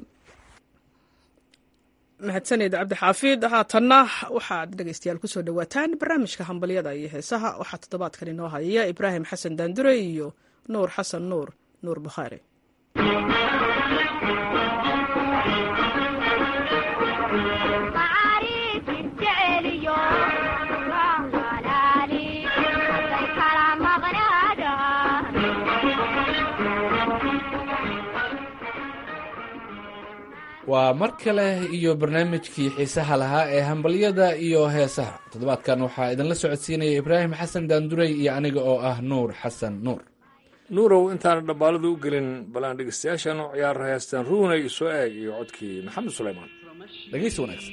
mahadsaned cabdixaafid haatanna waxaad dhegeystayaal kusoo dhawaataan barnaamijka hambalyada iyo heesaha waxaa toddobaadkan inoo hayaya ibraahim xasan daandure iyo nuur xasan nuur nuur bukhaari waa mar kale iyo barnaamijkii xiisaha lahaa ee hambalyada iyo heesaha toddobaadkan waxaa idinla socodsiinaya ibraahim xasan daanduray iyo aniga oo ah nuur xasan nuur nuurow intaana dhabbaalada u gelin balaan dhegeystayaashan u ciyaar heestaan ruunay soo eeg iyo codkii maxamed suleymaan dhegeysi wanaagsan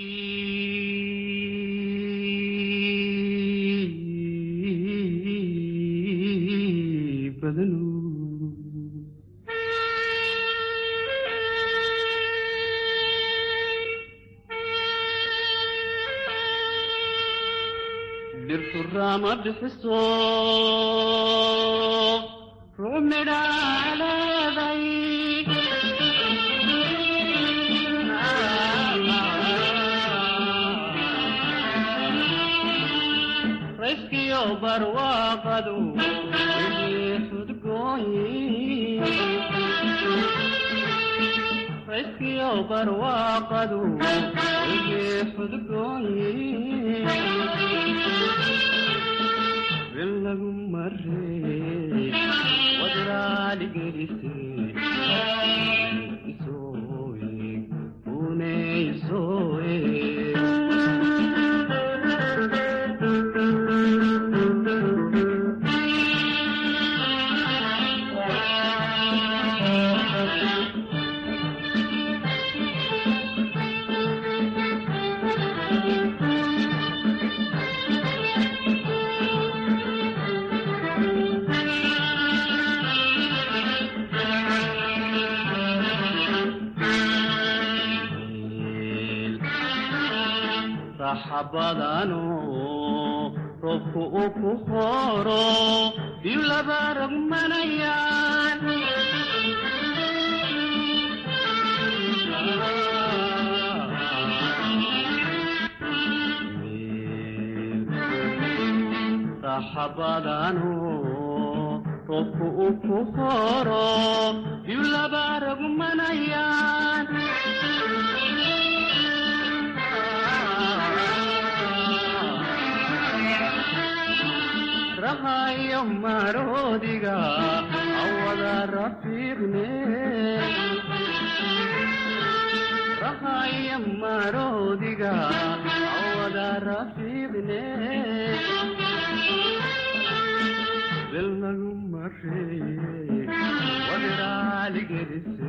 dhirturama bixiso ruux midhaaleeday rayskiyo barwaaqadu wixii xudgooyi rayskiyo barwaaqadu wixii xudgooyi lagu marey wadraaligelise raxabadano roobku uu ku horo biyu laba rogmanayaan raxabadano roobku uu ku horo biyu laba rogmanayaan rahayo maroodiga awada rafiiqne rahayo maroodiga awada rafiiqne bel lagu marey wadiraaligelise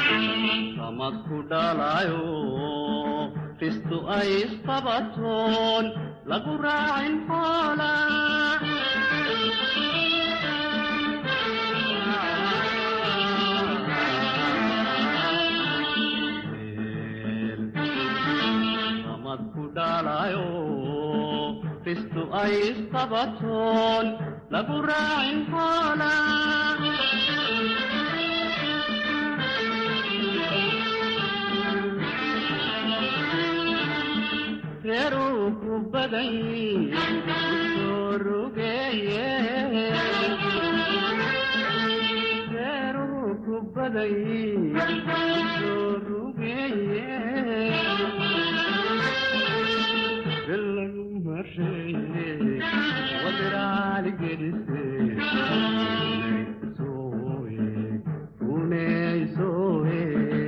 samad ku dhalayo ristu ay isqabatoon lagu raacin xoola samad ku dhalayo ristu ay isqabatoon lagu raacin xoola reeruu ku badan soo rugeeye reeruu ku badan soo rugeeye bilagu mareeye wadiraali gedise sooye uney sooye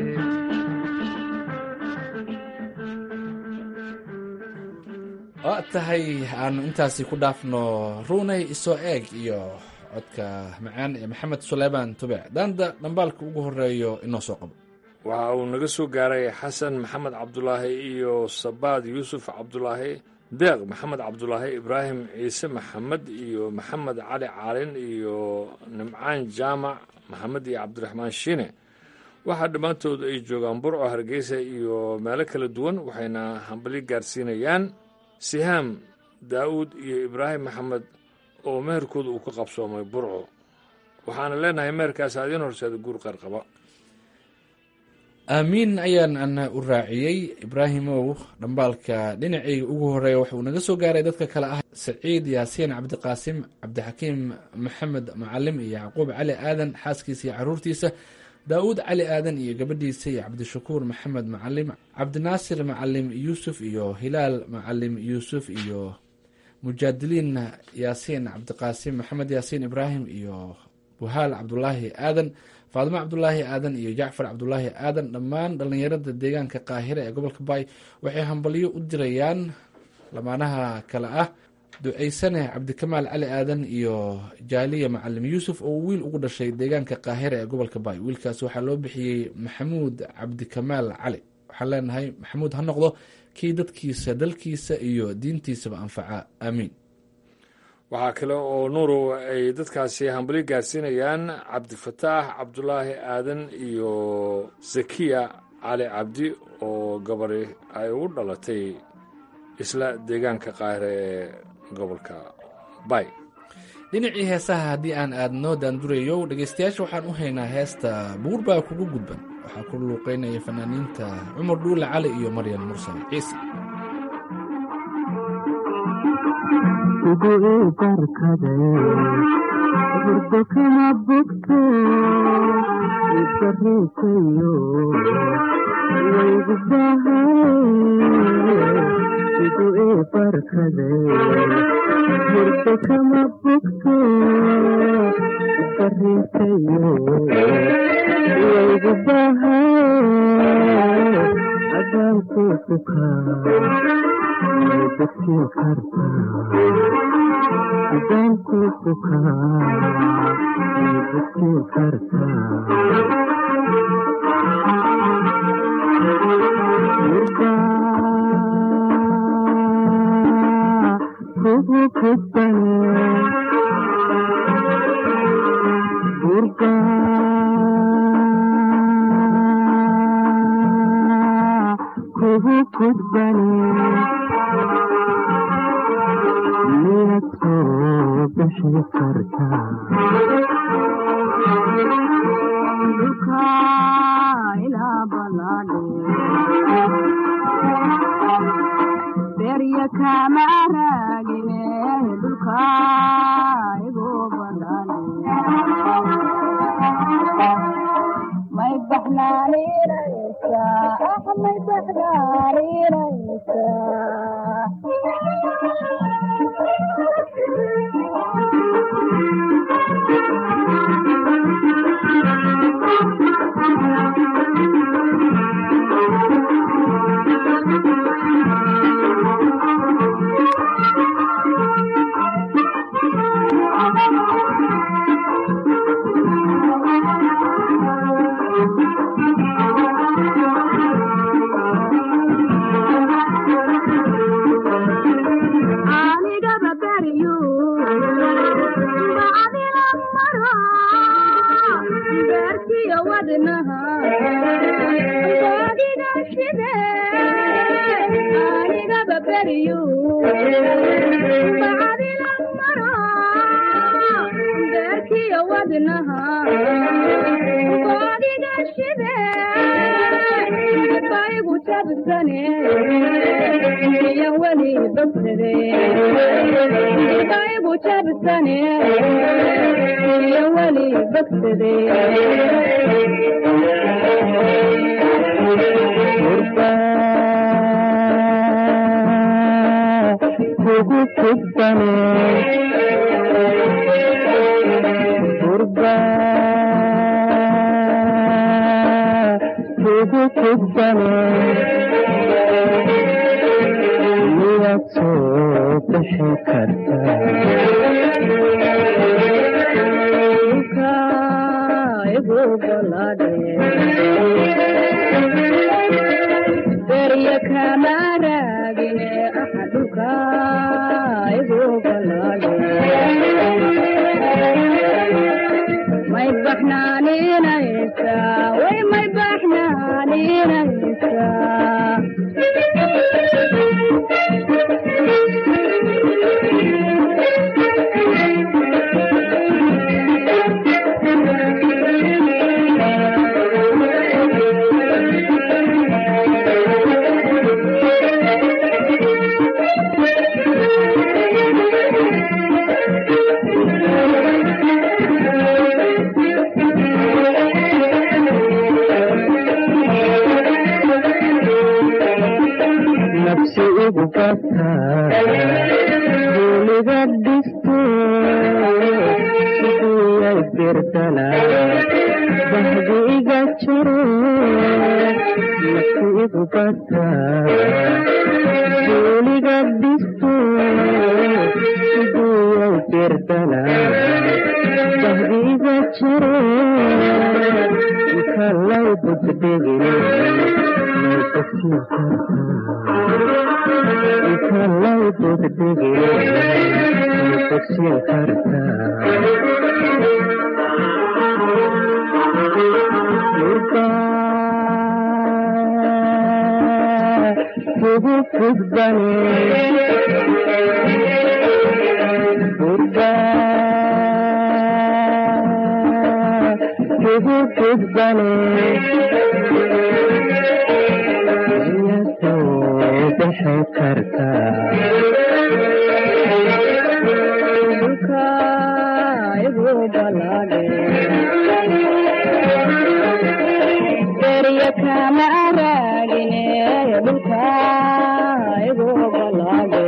waa tahay aanu intaasi ku dhaafno ruunay isoo eeg iyo codka macaan ee maxamed suleymaan tube daanda dhambaalka ugu horeeyo inoo soo qabo waxa uu naga soo gaaray xasan maxamed cabdulaahi iyo sabaad yuusuf cabdulaahi deeq maxamed cabdulaahi ibraahim ciise maxamed iyo maxamed cali caalin iyo nimcaan jaamac maxamed iyo cabdiraxmaan shiine waxaa dhammaantood ay joogaan burco hargeysa iyo meelo kala duwan waxayna hambali gaarsiinayaan sihaam daa'uud iyo ibraahim maxamed oo meherkooda uu ka qabsoomay burco waxaana leenahay meherkaas adiin horseeda guur qarqaba aamiin ayaan ana u raaciyey ibraahimow dhambaalka dhinacayga ugu horeeya waxauu naga soo gaaray dadka kale ah saciid yaasiin cabdiqaasim cabdixakiim maxamed macalim iyo yacquub cali aadan xaaskiisa iyo caruurtiisa daawuud cali aadan iyo gabadhiisa iyo cabdishakuur maxamed macalim cabdinaasir macalim yuusuf iyo hilaal macalim yuusuf iyo mujaadiliin yaasiin cabdiqaasim maxamed yaasiin ibraahim iyo buhaal cabdulaahi aadan faadimo cabdulaahi aadan iyo jacfar cabdulaahi aadan dhammaan dhallinyarada deegaanka qaahira ee gobolka baay waxay hambalyo u dirayaan lamaanaha kale ah duceysane cabdikamaal cali aadan iyo jaaliya macalim yuusuf oo wiil ugu dhashay deegaanka qaahira ee gobolka baay wiilkaas waxaa loo bixiyey maxamuud cabdikamaal cali waxaan leenahay maxamuud ha noqdo kii dadkiisa dalkiisa iyo diintiisaba anfaca aamiin waxaa kale oo nuurow ay dadkaasi hambali gaarsiinayaan cabdifataax cabdulaahi aadan iyo zakiya cali cabdi oo gabari ay ugu dhalatay isla deegaanka qaahire ee gobolka bay dhinacii heesaha haddii aan aadno daandurayow dhegeystayaasha waxaan u haynaa heesta buur baa kugu gudban waxaa ku luuqeynaya fanaaniinta cumar dhuule cali iyo maryan mursal ciise ugu ibarkade burdo kama bogto ibarisayo waygu bahay ugu ibarkade burdo kama bogto ibarisayo waygu bahay adaanku kukaa dadkii kartaa idaanku bukaa dadkii kartaa kugu kudbane burga kugu kudbane miyaad soo bixi kartaa dhulka ilaa balaadhe berya kama raagine dhulka igu balaadhe may baxnaaninaysa ah may baxnaaninaysa beerkiyo wadnaha boodiga shide anigaba beriyu bacdila maro beerkiyo wadnaha boodiga shide baygu jabsane iyo weli bogsade baygu jabsane iyo weli bogsade kugu kudbane gurba kugu kudbane miyaad soo bixi berya kama raagine axaduka igu balaade may baxnaaninaysa way may baxnaaninaysa nafsi igu bata duuliga dhisto sidiyay birdala bahdi iga jaro nafsi igu bata duuliga dhisto sidiyay birdala bahdi iga jaro kalay budbegine kalay budbegine kusin karta Murka kugu kudbane Murka kugu kudbane bixi karta dhulka igu balaade berya kama raagine dhulka igu balaade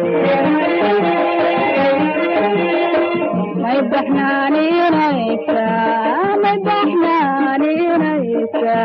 may baxnaaninaysa may baxnaaninaysa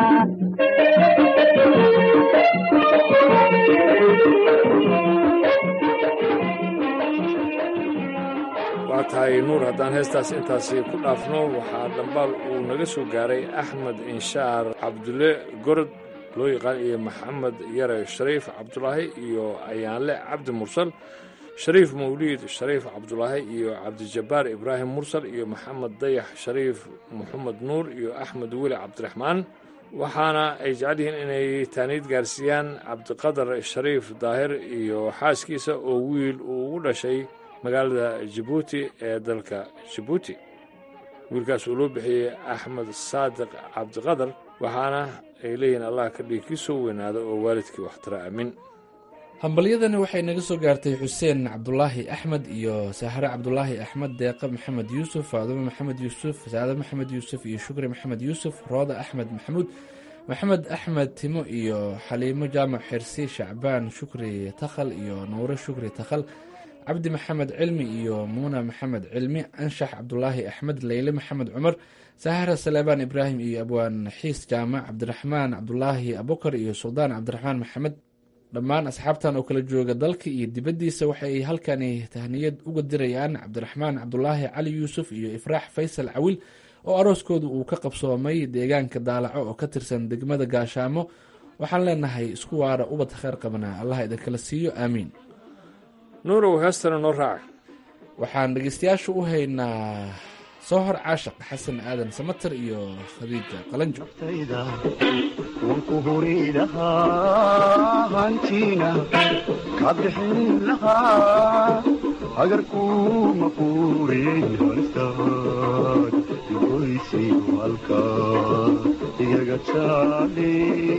waa tahay nuur haddaan heestaas intaasi ku dhaafno waxaa dhambaal uu naga soo gaaray axmed inshaar cabdulle gorod loo yaqaan iyo maxamed yare shariif cabdulaahi iyo ayaanle cabdi mursal shariif mawliid shariif cabdulaahi iyo cabdijabbaar ibraahim mursal iyo maxamed dayax shariif maxamed nuur iyo axmed weli cabdiraxmaan waxaana ay jecel yihiin inay taaniid gaarsiiyaan cabdiqadar shariif daahir iyo xaaskiisa oo wiil uu ugu dhashay magaalada jabuuti ee dalka jabuuti wiilkaas uu loo bixiyey axmed saadiq cabdiqadar waxaana ay leeyihiin allah ka dhigi kii soo weynaada oo waalidkii waxtara aamin hambalyadani waxay naga soo gaartay xuseen cabdulaahi axmed iyo sahre cabdulaahi axmed deeqa maxamed yuusuf faadumo maxamed yuusuf saade maxamed yuusuf iyo shukri maxamed yuusuf rooda axmed maxamuud maxamed axmed timo iyo xaliimo jaamac xirsi shacbaan shukri takhal iyo nuure shukri takhal cabdi maxamed cilmi iyo muuna maxamed cilmi anshax cabdulaahi axmed leyle maxamed cumar sahara saleebaan ibraahim iyo abwaan xiis jaamac cabdiraxmaan cabdulaahi abukar iyo suldaan cabdiraxmaan maxamed dhammaan asxaabtan oo kala jooga dalka iyo dibaddiisa waxay halkani tahniyad uga dirayaan cabdiraxmaan cabdulaahi cali yuusuf iyo ifraax faysal cawil oo arooskooda uu ka qabsoomay deegaanka daalaco oo ka tirsan degmada gaashaamo waxaan leenahay isku waara ubad kheyr qabnaa allah idinkala siiyo aamiin nuurow heestana noo raaca waxaan dhegeystayaasha u haynaa soo hor caashaq xasan aadan samater iyo khadiija qalanjo wanku huri lahaa hantiina ka bixin lahaa hagarkuma quurin halistaad goysi halka iyaga jaale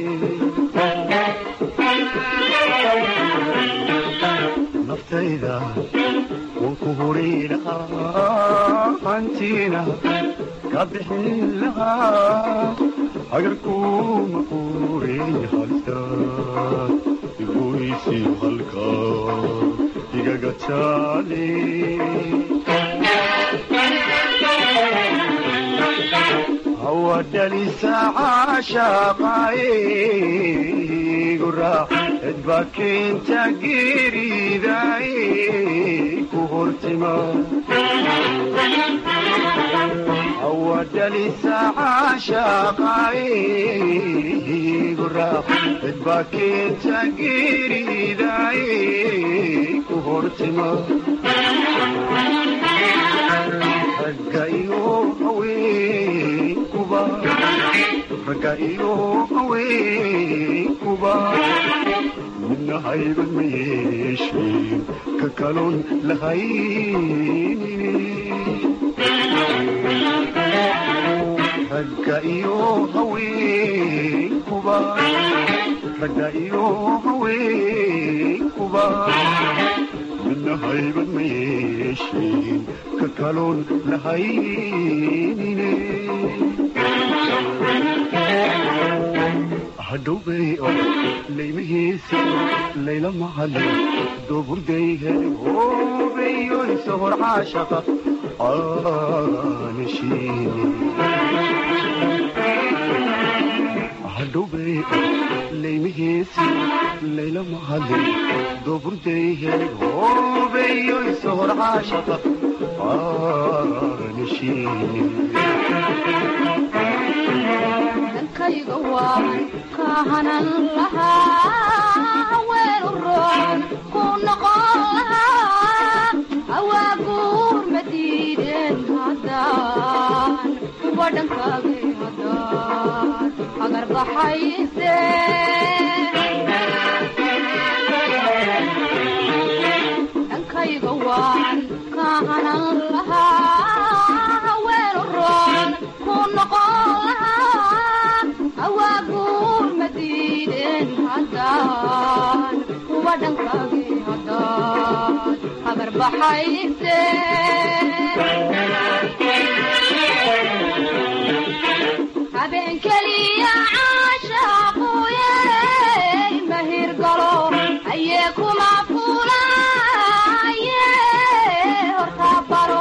naftayda wanku huri lahaa hantiina ka bixin lahaa hagarkuma quurin halistaad igoysi halka igaga jaale hawadhalisa caashaqaaye guraac cidba keenta geeridaaye ku hortima hawadhalisa caashaqaaye guraac cidba keenta geeridaaye ku hortima ragga iyo haweenkuba ragga iyo haweenkuba midna haybad ma yeesheen ka kaloon lahaynine ragga iyo haweenkuba ragga iyo haweenkuba midna haybad ma yeesheen ka kaloon lahaynine hadhowbay oo laymahiisa layla mahadin dooburday heli hoobeyo isohor caashaqa aanashiine hadhowbay laymahiisa layla mahadin dooburday heli hoobeyo isohor caashaqa aanashiine dankayga waan kahanan lahaa weelu roon ku noqon lahaa awaaguur ma diideen haddaan kuwa dhankaagay haddaan agar baxayse dankayga waan kahanan lahaa weelu roon ku noqon lahaa awaaguur ma diideen haddaan kuwa dhankaagay haddaan habar baxayse habeen keliya caashaaquye mahir galo ayee kuma fulaye horta baro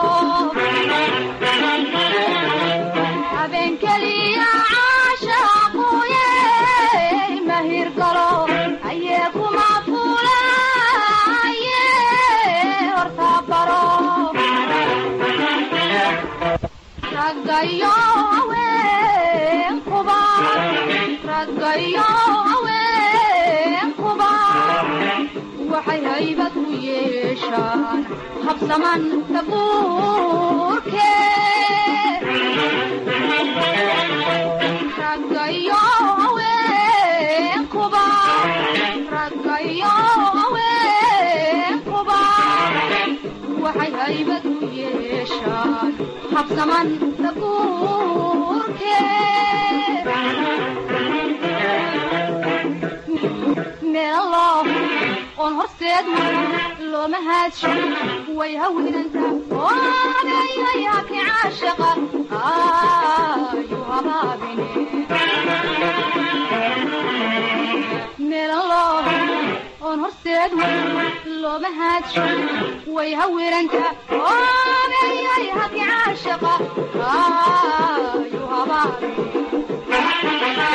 habeen keliya caashaaquye mahir galo ayee kuma fulaye horta baro raggayo haweenkuba raggayo haweenkuba waxay haybad u yeeshaan habsaman tabuurke raggayo haweenkuba raggayo haweenkuba waxay haybad u yeeshaan habsaman tabuurke meelo oon horseed looma haadsho way hawinanta oodayayaki caashaqa ayu habaabine meelo oon horseed looma haadsho way hawiranta oodayayaki caashaqa ayu habaabine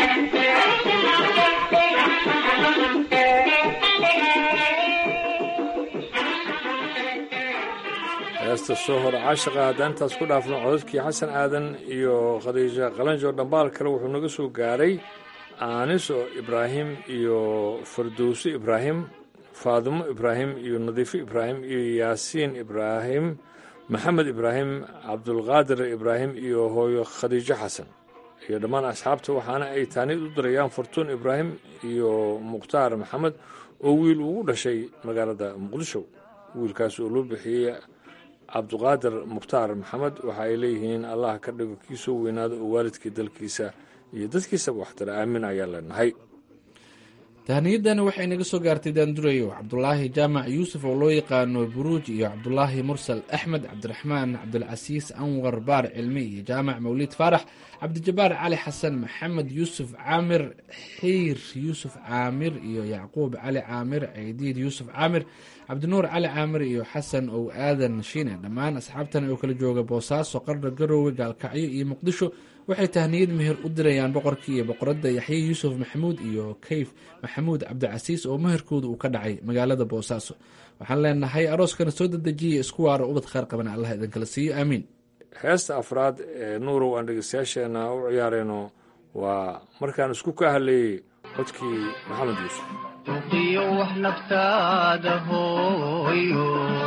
heesta soo hor caashaqa haddaan intaas ku dhaafno codadkii xasan aadan iyo khadiija qalanjo dhambaal kale wuxuu naga soo gaaray aaniso ibraahim iyo fardowsi ibraahim faadimo ibraahim iyo nadiifo ibraahim iyo yaasiin ibraahim maxamed ibraahim cabdulqaadir ibraahim iyo hooyo khadiijo xasan iyo dhammaan asxaabta waxaana ay taanid u dirayaan fortuun ibraahim iyo mukhtaar maxamed oo wiil ugu dhashay magaalada muqdisho wiilkaas oo loo bixiyey cabduqaadir mukhtaar maxamed waxa ay leeyihiin allah ka dhigo kii soo weynaada oo waalidkii dalkiisa iyo dadkiisaba waxtara aamin ayaa leenahay tahaniyadani waxay naga soo gaartay daandurayo cabdulaahi jaamac yuusuf oo loo yaqaano buruuj iyo cabdulaahi mursal axmed cabdiraxmaan cabdilcasiis anwar baar cilmi iyo jaamac mawliid faarax cabdijabaar cali xasan maxamed yuusuf caamir xiir yuusuf caamir iyo yacquub cali caamir ceydiid yuusuf caamir cabdinuur cali caamir iyo xasan ow aadan shiine dhammaan asxaabtan oo kala jooga boosaaso qardha garoowe gaalkacyo iyo muqdisho waxay tahniyad meher u dirayaan boqorkii iyo boqoradda yaxye yuusuf maxamuud iyo kayf maxamuud cabdicasiis oo meherkooda uu ka dhacay magaalada boosaaso waxaan leenahay arooskana soo dedejiya isku waaro ubad kheyr qaban allah idinkala siiyo aamiin heesta afraad ee nuurow aan dhegeystayaasheena u ciyaarayno waa markaan isku ka hadleeyey codkii maxamed yuusuf uqiyo wax naftaada hooyo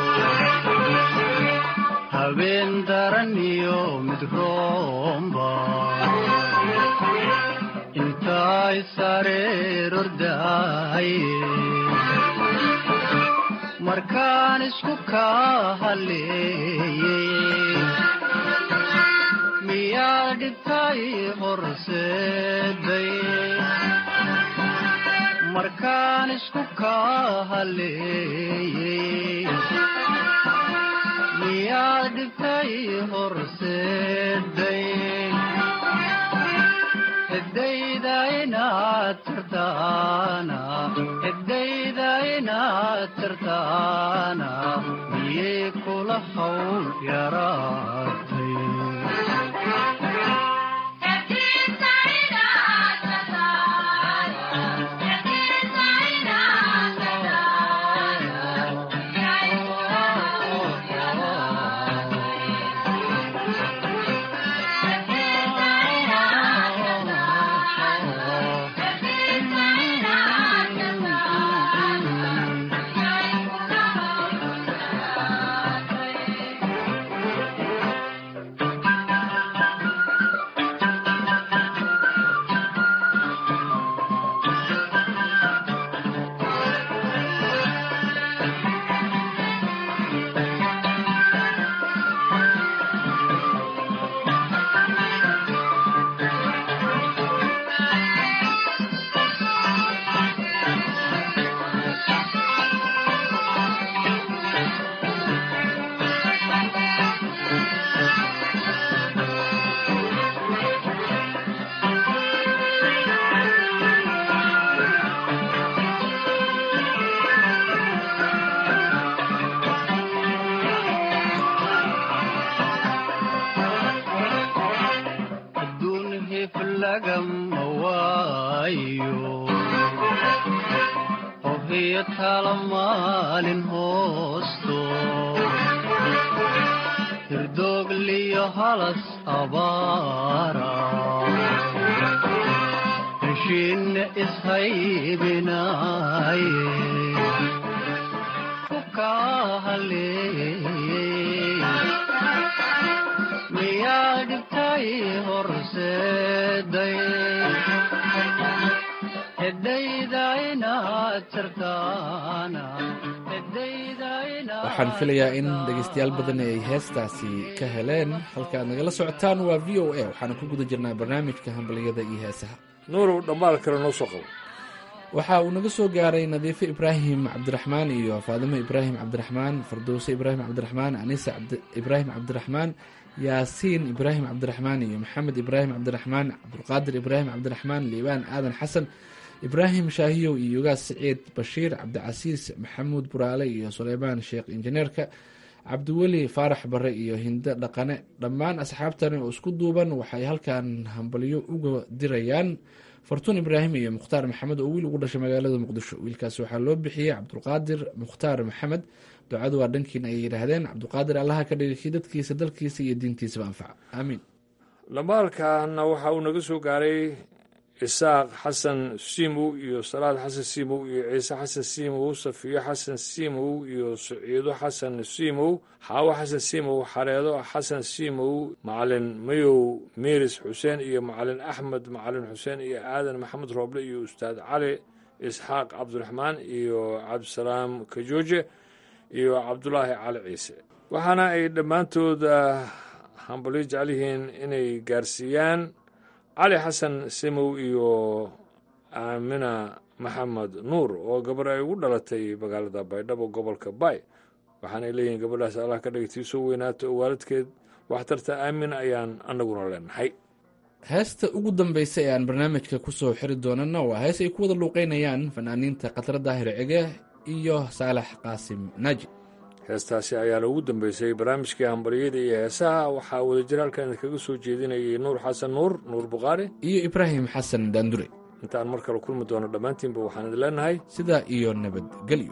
habeen daran iyo mid roomba intaay sareer ordaaye markaan isku kaa haleeyey miyaad dhibtay horseeday markaan isku kaa haleeyey miyaad dhibtay horseeday cidayda inaad tirtaana cidayda inaad tirtaana miyay kula hawl yaraatay adduun hif lagama waayo hohiyo tala maalin hoosto hirdoogliyo halas abaara heshiinna ishaybinaaye ku kaahaleeyey miyaa dhibtay horseeday cidayda inaad tirtaana cidayda inaad waxaan filayaa in dhegeystayaal badan ay heestaasi ka heleen halka aad nagala socotaan waa v o a waxaana ku guda jirnaa barnaamijka hambaliyada iyo heesaha nuurow dhammaal kale noo soo qabo waxa uu naga soo gaaray nadiifo ibraahim cabdiraxmaan iyo faadimo ibraahim cabdiraxmaan fardowse ibraahim cabdiraxmaan anisa ibraahim cabdiraxmaan yaasiin ibraahim cabdiraxmaan iyo maxamed ibraahim cabdiraxmaan cabdulqaadir ibraahim cabdiraxmaan liibaan aadan xasan ibraahim shaahiyow iyo yogaas siciid bashiir cabdicasiis maxamuud buraale iyo suleymaan sheekh injineerka cabdiweli faarax bare iyo hindo dhaqane dhammaan asxaabtani oo isku duuban waxay halkan hambalyo uga dirayaan fartuun ibraahim iyo mukhtaar maxamed oo wiil ugu dhashay magaalada muqdisho wiilkaasi waxaa loo bixiyey cabdulqaadir mukhtaar maxamed ducadu waa dhankiina ay yidhaahdeen cabdulqaadir allaha ka dhigakii dadkiisa dalkiisa iyo diintiisaba anfaca aamiin dhamaalkaana waxa uu naga soo gaaray isaaq xasan siimow iyo salaad xasan siimow iyo ciise xasan siimow safiyo xasan siimow iyo saciido xasan siimow xaawo xasan siimow xareedo xasan siimow macalin mayow miiris xuseen iyo macalin axmed macalin xuseen iyo aadan maxamed rooble iyo ustaad cali isxaaq cabdiraxmaan iyo cabdisalaam kajooje iyo cabdulaahi cali ciise waxaana ay dhammaantooda hambalyo jecel yihiin inay gaarsiiyaan cali xasan simow iyo aamina maxamed nuur oo gabar ay ugu dhalatay magaalada baydhabo gobolka bay waxaanay leeyihiin gabadhaas allah ka dhigay tii soo weynaato oo waalidkeed waxtarta aamin ayaan annaguna leenahay heesta ugu dambaysa ee aan barnaamijka ku soo xiri doonana waa hees ay ku wada luuqeynayaan fanaaniinta khatar daahir cige iyo saalax qaasim naaji heestaasi ayaana ugu dambeysay barnaamijkii hambaryada iyo heesaha waxaa wadajir halkan idinkaga soo jeedinayay nuur xasan nuur nuur bukhaari iyo ibraahim xasan daandure intaan mar kale kulmi doono dhammaantiinba waxaan idin leenahay sidaa iyo nabadgelyo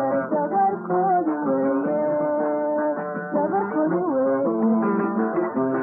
Thank you.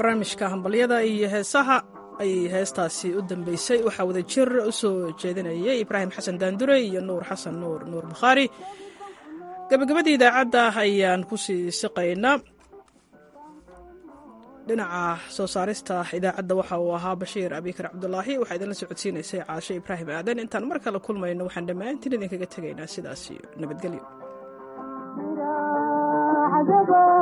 barnaamijka hambalyada iyo heesaha ayay heestaasi u dambeysay waxaa wada jir u soo jeedinayay ibraahim xasan daandure iyo nuur xasan nuur nuur bukhaari gabagabadii idaacadda ayaan ku sii siqaynaa dhinaca soo saarista idaacadda waxa uu ahaa bashiir abikar cabdulaahi waxaa idinla socodsiinaysay caashe ibraahim aadan intaan mar kale kulmayno waxaan dhammaantiin idinkaga tegaynaa sidaas iyo nabadgelyo